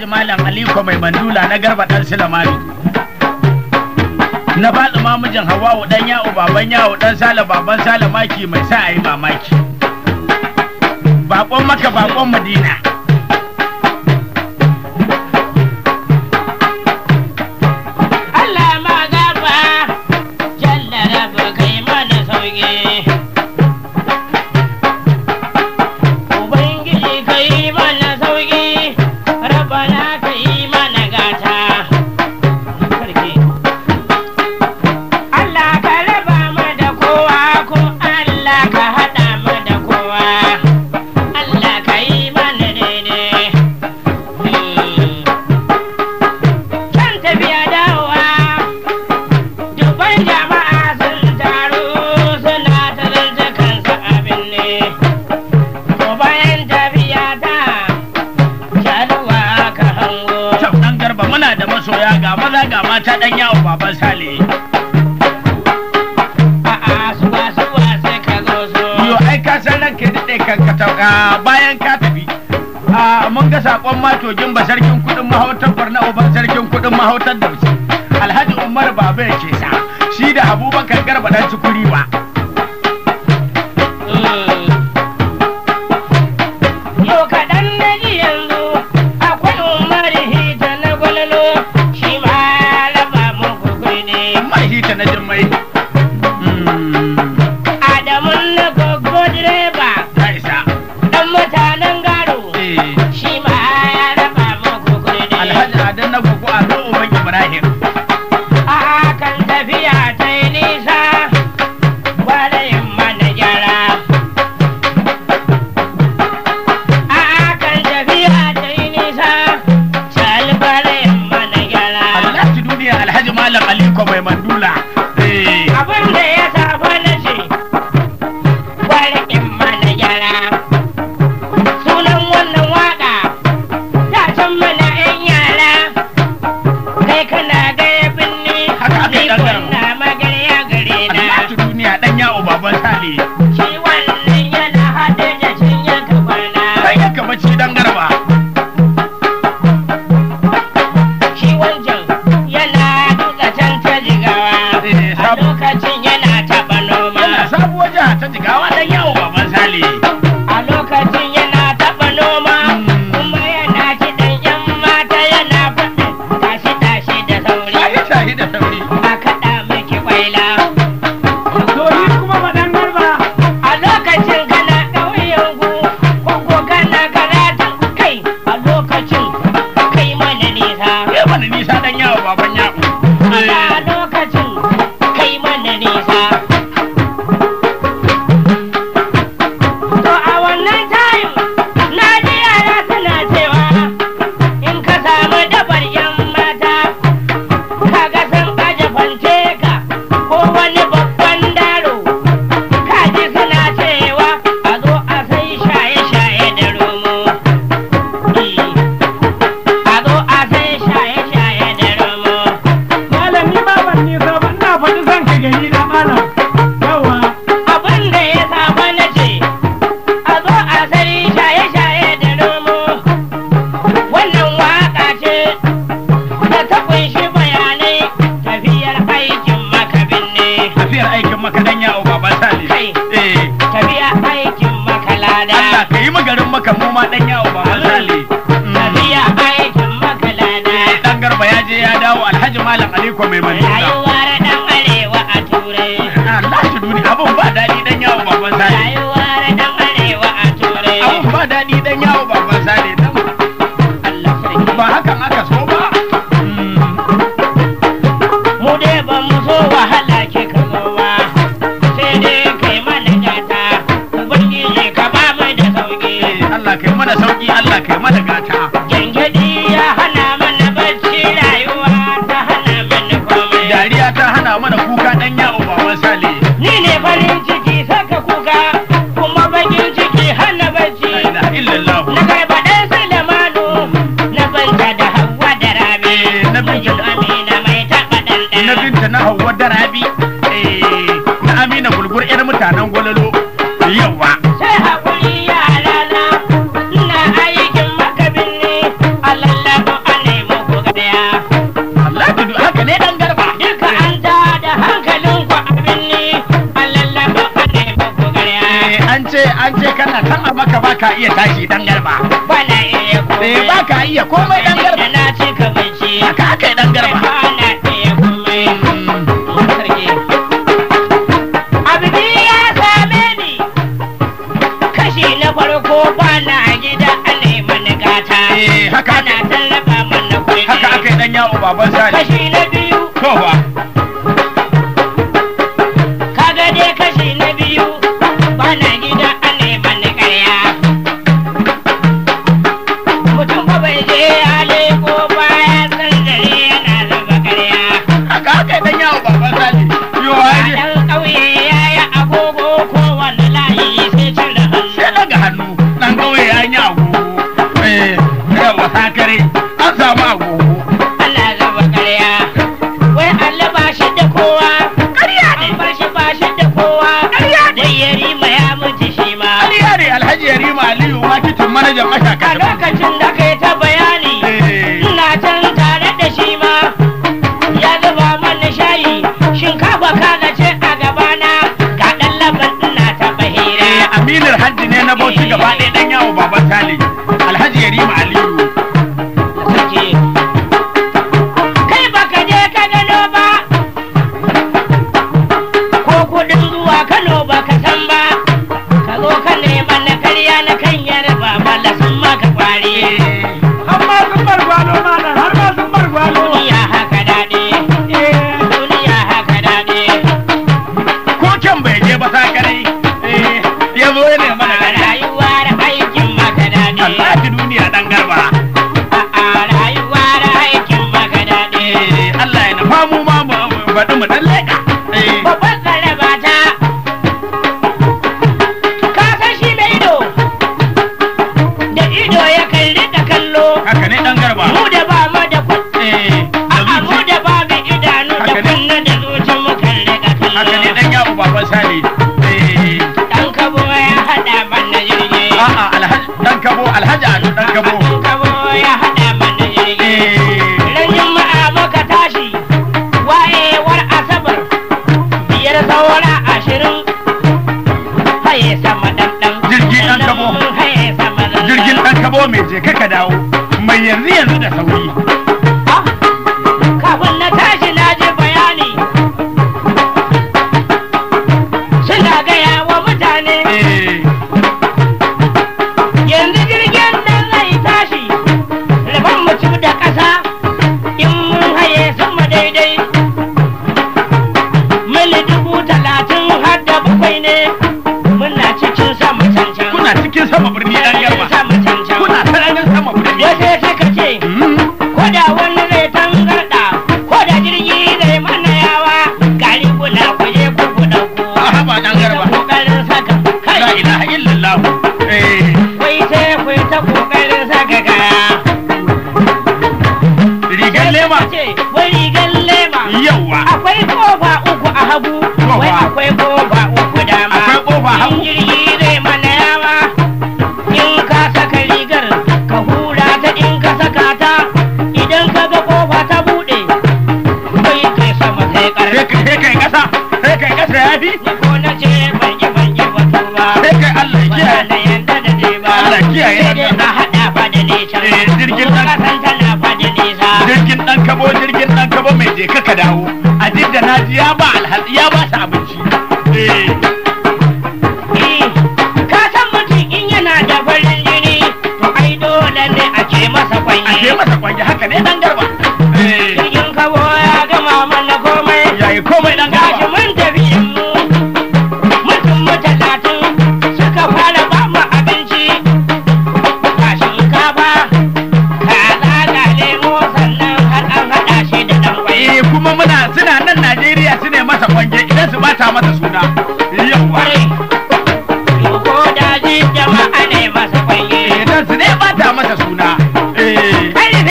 alhaji malam aliko mai mandula na garba dan silamani na faɗi mamijin hawawu dan yawo baban yawo dan sale baban sale maki mai sa a yi mamaki bakon maka bakon madina Allah ma gaba jalla rabu kai mana sauki Ubangiji kai mana sauki rabana kai mana gata Sarki Allah ka raba mu da kowa ko Allah ka haɗa mu da kowa Allah ka yi mana daidai Hmm. kan tafiya dawowa dubban jama'a sun taru suna ta zance kansa abin ne ko bayan tafiya ta jaluwa ka hango Kyau dan garba muna da masoya ga maza ga mata dan yawo baban sale a'a suwa suwa sai ka zo so yo ai ka san ranka daɗe kan ka tauka bayan ka tafi a mun ga sakon matogin ba sarkin kudin mahautar barna uban sarkin kudin mahautar da wuce alhaji umar baba yake sa shi da abubakar garba dan cikuri ba Yau kaɗan na ji yanzu akwai umar hita na gwalolo shi ma ya raba muku kuɗi. mai hita na jimmai Adamun na gogo direba ta isa ɗan mutanen garo Eh, shi ma ya raba muku kuɗi. alhaji adan na gugu a zo uban ibrahim A kan tafiya ta yi nisa gwarayin mana gyara. A kan tafiya ta yi nisa sal gwarayin mana gyara. alhaji duniya alhaji malam aliko mai mandula Eh, abin da ya safa na ce in mana gyara sunan wannan waka ta can mana yan yara kai kana gaya binni Haka aka yi ni ɗan garin. kunna magarya gare na alhaji duniya dan yawo baban sale shi wannan yana haɗe da cinya kafana dan yanka bacci dan garba shi wancan yana duka can ta jigawa Eh, a sab- lokacin yana taɓa noma yana sabuwar jiha ta jigawa dan yawo baban sale a lokacin yana taɓa noma kuma yana kiɗan yan mata yana faɗin tashi tashi da sauri shahi shahi da sauri a kaɗa miki kwaila to yi kuma faɗan garba a lokacin kana ƙauyen ku ko kana karatu kai a lokacin kai mana nisa ya mana nisa dan yawo baban yawo a lokacin kai mana nisa to a wannan tayin na ji yara suna cewa in ka samu dabar yan mata kaga sun aje fanteka ko wani babban daro kaji suna cewa a zo a sai shaye-shaye da romo a zo a sai shaye-shaye da romo malami ba ban nisa ba ina faɗi zan ka gani na malam yawa abin da ya saba na ce a zo a sai shaye-shaye da romo wannan waka ce da ta kunshi bayanai tafiyar aikin makabin ne tafiyar aikin maka dan yawo baban sale Kai. eh tafiya aikin makalada Allah ka yi magarin maka mu ma dan yawo baban sale Mm. tafiya aikin makalada dan garba ya je ya dawo alhaji malam aliko mai mandula rayuwar dan arewa a turai Allah shi duni abun ba daɗi dan yawo baban sale rayuwar dan arewa a turai abun ba daɗi dan yawo baban sale dan Allah sarki ba hakan aka so ba Mm. mu dai ba mu so wahala ke ka zo ba sai dai kai mana gata ubangiji ka ba mu da sauki Eh, Allah kai mana sauki Allah kai mana gata gengedi ya hana mana bacci rayuwa ta hana mana komai dariya ta hana mana kuka dan yawo baban sale ni ne farin ciki saka kuka kuma bakin ciki hana bacci la ilaha illallah na garba ɗan Sulemanu na banta da Hauwa da Rabi Eh, na binta da- Amina mai taɓa na ɗanɗana binta na hauwa da rabi eh, na amina gulgur yar mutanen gwalalo yawa sai haƙuri yara na ina aikin makabin ne an ce kana tan a maka ba ka iya tashi dan garba bana iya komai eh ba ka iya komai dan da garba na cika bacci haka aka yi dan garba bana iya komai sarki abdi ya same ni kashi na farko bana gida a neman gata eh haka ana aka tallaba mana kuɗi haka aka yi dan yawo baban sani kashi na biyu to fa kaga dai kashi na biyu bana gida a neman ƙarya mutum ba bai je ya leko baya san dare yana raba ƙarya haka aka yi dan yawo baban sani yo ai ɗan ƙauye ya yi agogo kowane layi sai cire hannu sai daga hannu dan kauye ya yi agogo eh yawa sakare an samu agogo ana raba ƙarya wai Allah ba shi da kowa ƙarya ne ba shi ba shi da kowa ƙarya ne wai yarima ya mutu shi ma Aliya ne Alhaji Yarima Aliyu makitin manajan a mashaka lokacin da kai ta bayani Eh. ina can tare da shi ma ya zuba mana shayi shinkafa kana ce a gabana ga ɗan laban ina ta bahira Eh, Aminar Hajji ne na Bauchi gaba ɗaya ɗan yawo baban Sale. Alhaji Yarima Aliyu. Sarki. kai baka je ka gano ba ko kudin zuwa kano baka san ba ka zo ka nema na karya na kan yarba bala sun maka kwari har ma sun bar gwalo malam har ma sun bar gwalo duniya haka daɗi duniya haka daɗi Ko can bai je ba sakare. Eh, ya zo ya nema da gari. rayuwa da aikin maka daɗi Allah ki duniya ɗan garba. a rayuwa da aikin maka daɗi Eh, Allah ya nufa mu ma mu mu faɗi mu ɗan leƙa. Eh, babban tsaraba ta ka san shi mai ido da ido ya kalli da kallo haka ne ɗan garba. mu da ba mu da kun Eh, da a mu zuci. da babu idanu da Haka ne. kunna da zuci mu kalli da Haka ne kallo ɗan yawo baban Sale. Eh, dan kabo ya hada mana jirgi a'a Alhaji ɗan kabo Alhaji Ado ɗan kabo. dan kabo ya hada mana jirgi Eh, ran juma'a muka tashi wayewar asabar biyar saura ashirin haye sama dan dan Jirgi ɗan kabo. haye sama dan dan. jirgin ɗan kabo mai je ka dawo. Mai yanzu yanzu da sauri. Ah, kafin na tashi na ji bayani suna gaya wa mutane Eh, yanzu jirgin nan zai tashi rabon mutum da ƙasa in mun haye sama daidai mili dubu talatin har da bakwai ne muna cikin sama cancan kuna cikin sama birni ɗan garba. sama cancan Kuna sararin sama birni. wasu suka ce Mm. ko da wani zai tangarda ko da jirgi zai mana yawa gari kuna kuje ku ku dauko A haba ɗan garba. kokarin saka La kai ilaha illallah. Eh, wai sai ku yi ta kokarin saka kaya rigar lema. ce wai rigar lema Yawwa. akwai kofa uku a hagu Kofa. wai akwai kofa uku dama Akwai kofa hagu. in jirgi zai mana yawa in ka saka rigar ka hura ta in ka saka ta idan ka ga kofa ta bude kai kai sama sai Sai karfi kai sai kai ƙasa. Sai kai ƙasa ya fi. ni ko na ce ban yi ban yi batu ba Sai kai Allah ya ba kiyaye. na yanda da je ba Allah kiyaye sai dai nan. ka hada fa da nesa Eh, jirgin Ko nan. ka san tana fa da nesa Jirgin ɗan kabo jirgin ɗan kabo mai je ka dawo. A da na ji ya ba alhaji ya ba su abinci. Eh, Eh, ka san mutum in yana da farin jini to ai dole ne a ce masa a kwanye ke masa kwange haka ne ɗan garba. Eh, jirgin kawo ya gama mana komai yayi komai ɗan gashi garba. mun tafi mu mutum mu talatin suka fara ba mu abinci ga shinkafa kaza ga lemo sannan har an haɗa shi da ɗan kwai Eh, kuma muna suna nan Najeriya su ne masa kwange idan su bata masa suna.